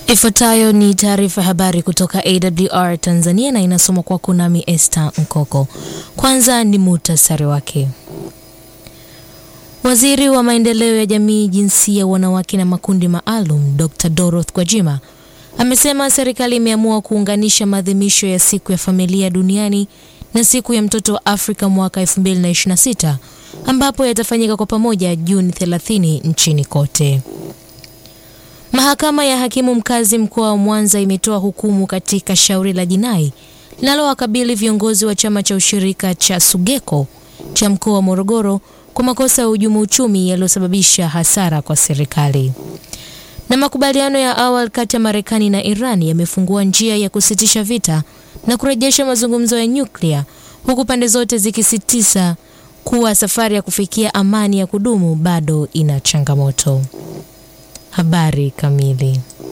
Ifuatayo ni taarifa ya habari kutoka AWR Tanzania na inasomwa kwako nami Esther Nkoko. Kwanza ni muhtasari wake. Waziri wa maendeleo ya jamii, jinsia, wanawake na makundi maalum, Dr. Dorothy Gwajima amesema serikali imeamua kuunganisha maadhimisho ya siku ya familia duniani na siku ya mtoto wa Afrika mwaka 2026 ambapo yatafanyika kwa pamoja Juni 30 nchini kote. Mahakama ya hakimu mkazi mkoa wa Mwanza imetoa hukumu katika shauri la jinai linalowakabili viongozi wa chama cha ushirika cha Sugeko cha mkoa wa Morogoro kwa makosa ya uhujumu uchumi yaliyosababisha hasara kwa serikali. Na makubaliano ya awali kati ya Marekani na Iran yamefungua njia ya kusitisha vita na kurejesha mazungumzo ya nyuklia huku pande zote zikisisitiza kuwa safari ya kufikia amani ya kudumu bado ina changamoto. Habari kamili.